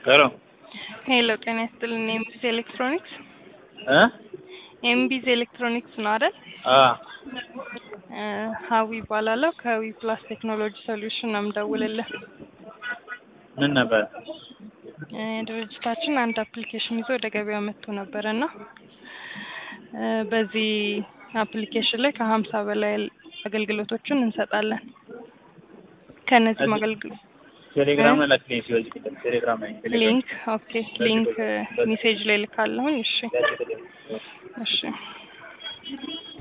ሄሎ ሄሎ ጤና ይስጥልን። ኤምቢዚ ኤሌክትሮኒክስ እ ኤምቢዚ ኤሌክትሮኒክስ ነው አይደል? አ እ ሀዊ ይባላለሁ ከዊ ፕላስ ቴክኖሎጂ ሶሉሽን ነው የምደውልልህ። ምን ነበር? እ ድርጅታችን አንድ አፕሊኬሽን ይዞ ወደ ገበያ መጥቶ ነበረ እና እ በዚህ አፕሊኬሽን ላይ ከሀምሳ በላይ አገልግሎቶችን እንሰጣለን። ከእነዚህም አገልግሎት ቴሌግራም ላይ ላክልኝ ሲወዝ ቴሌግራም ላይ ቴሌግራም ሊንክ ኦኬ ሊንክ ሜሴጅ ላይ ልካለሁኝ። እሺ እሺ